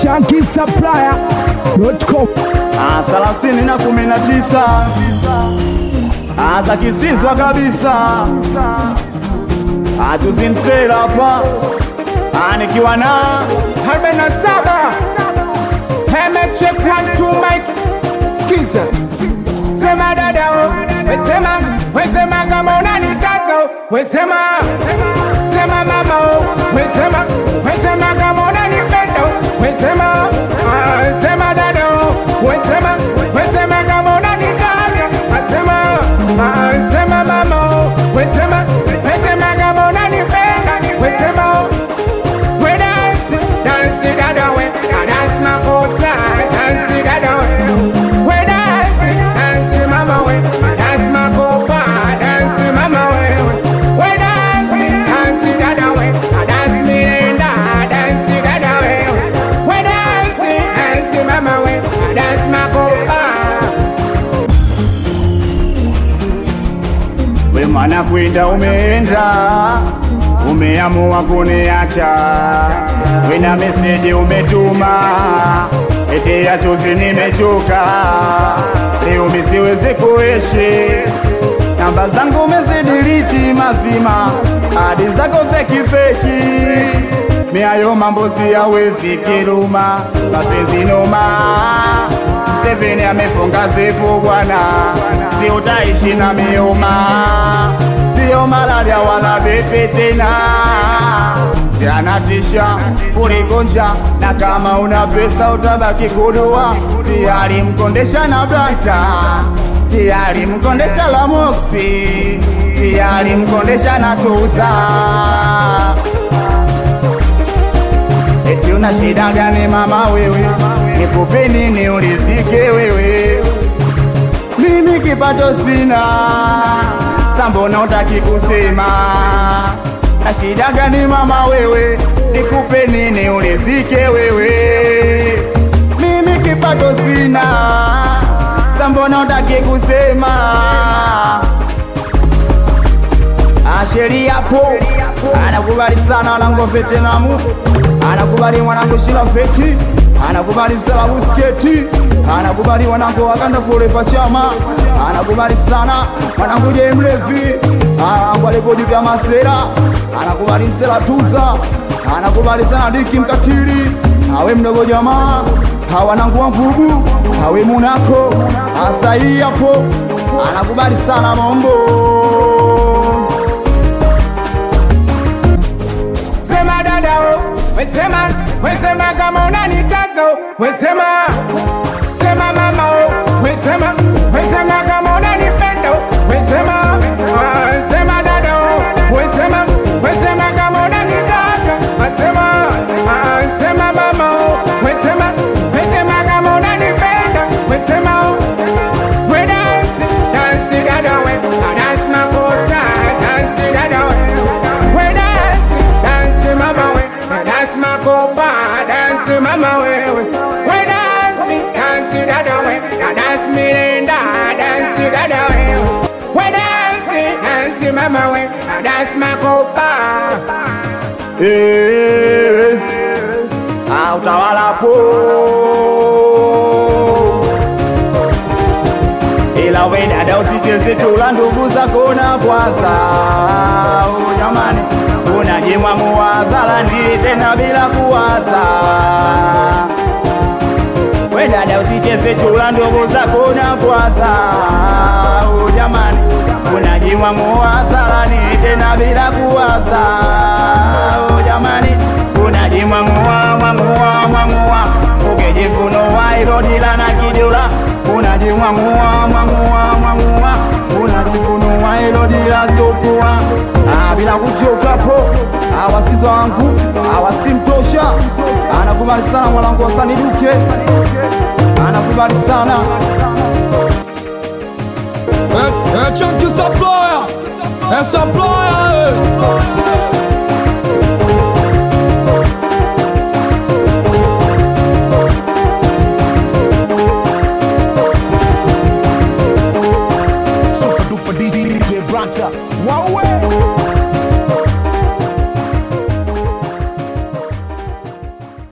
shankisupplier.com Ah, thelathini na kumi na tisa Ah, za kisizwa kabisa Ah, tuzimsela hapa Ah, nikiwa na arobaini na saba check one two mic skiza sema dada o wesema wesema kama unanitaka o wesema sema mama o wesema wesema kama unanipenda o wesema ah, sema dada o wesema wesema kama unanitaka asema ah, sema mama o wesema wesema kama unanipenda wesema o we dance, dance dada we, ah, dance makosa, dance dada we. We dance, dance mama we, ah, dance makopa, dance mama we. We dance, dance dada we, ah, dance milenda, dance dada we. We dance, dance mama we, ah, dance makopa. we mwana kwenda umeenda umeamua kuniacha wena meseji umetuma ete ya chozi nimechoka leo misiwezi kuishi namba zangu umezidiliti mazima hadi zako fekifeki miayo mambo siyawezi kiluma mapenzi noma Steveni amefunga zipu bwana, si utaishi na miuma, sio malaria wala vipi tena, yanatisha kuliko njaa, na kama una pesa utabaki kudua, tiyari mkondesha na blanta, tiyari mkondesha la moksi, tiyari mkondesha na tuza Eti una shida gani mama wewe? Nikupe nini ulizike wewe? Mimi kipato sina, sambona utaki kusema? Na shida gani mama wewe? Nikupe nini ulizike wewe? Mimi kipato sina, sambona utaki kusema? Asheri yapo anakubali sana wanangu vetenamu, anakubali mwanangu shila feti, anakubali msala busketi, anakubali wanangu wakanda forefa chama, anakubali sana mwanangu je mlevi, anangu alipodi vya masera, anakubali msela tuza, anakubali sana diki mkatili, awe mdogo jamaa, hawanangu wa ngubu, awe munako asai yapo, anakubali sana mombo Sema dada o, wesema, wesema kama unanitaka o, wesema, sema mama o, wesema, wesema kama unanipenda o, wesema, ah, sema dada o, wesema, wesema kama unanitaka, asema, ah, sema mama o, wesema, wesema kama unanipenda, wesema o, we dance, dance dada we, ah, dance makosa, dance dada we, we dance, dance mama we, ah, dance makopa, dance mama we, we dance, dance dada we, ah, dance milenda, dance dada we, we dance, dance mama we, ah, dance makopa. Eh, ah, utawala po ila we dada usicheze chula ndugu zako na kwanza oh, jamani unajimwa muwazalani tena bila kuwaza we dada usicheze chula ndugu zako na kwanza oh, jamani unajimwa muwazalani tena bila kuwaza oh, jamani unajimwa muwa mwamua mwamua ukijifunua ilodila na kijula unajimwa muwa mwamua mwamua unajifunua ilodila sopua ah, bila kuchokapo awasizo wangu awastimtosha anakubali sana mwanangu wasaniduke anakubali sana É, é Chunky Supplier, é Supplier, é.